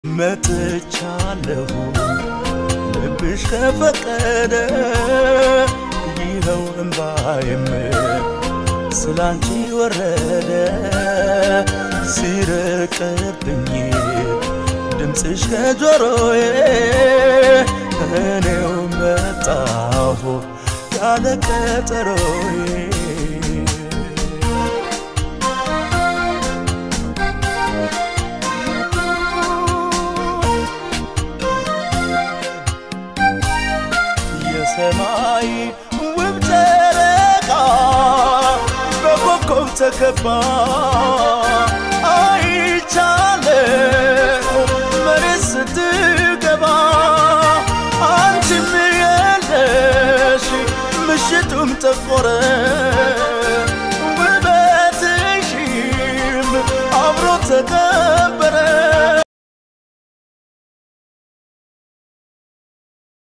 መጥቻለሁ ልብሽ ከፈቀደ ይኸው እምባዬም ስላንቺ ወረደ ሲርቅብኝ ድምፅሽ ከጆሮዬ እኔው መጣሁ ያለ ቀጠሮዬ የሰማይ ውብ ጨረቃ በኮከብ ተከባ አይቻለው